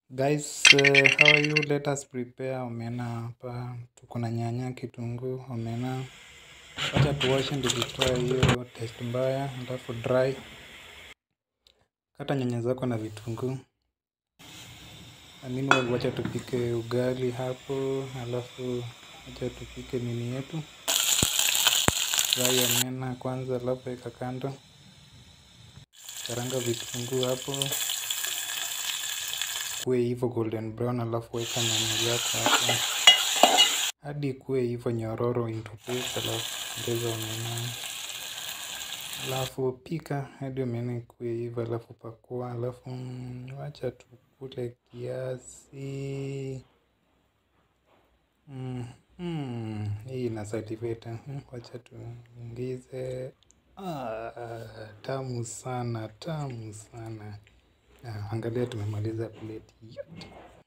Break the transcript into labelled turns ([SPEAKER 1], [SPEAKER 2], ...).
[SPEAKER 1] Guys, uh, how are you? Let us prepare omena hapa. Tuko na nyanya, kitunguu, omena. Wacha tuoshe ndio tutoe hiyo taste mbaya, alafu dry. Kata nyanya zako na vitunguu. Amini wacha tupike ugali hapo, alafu wacha tupike nini yetu. Fry omena kwanza, alafu weka kando. Karanga vitunguu hapo kuwe hivyo golden brown, alafu weka nyanya zako hapo hadi kuwe hivyo nyororo into paste, alafu ongeza omena, alafu pika hadi omena ikuwe hivyo, alafu pakua, alafu mm, wacha tukule kiasi mm, mm, hii ina salivate mm, wacha tuingize ah, tamu sana, tamu sana. Ah, angalia tumemaliza plate yote.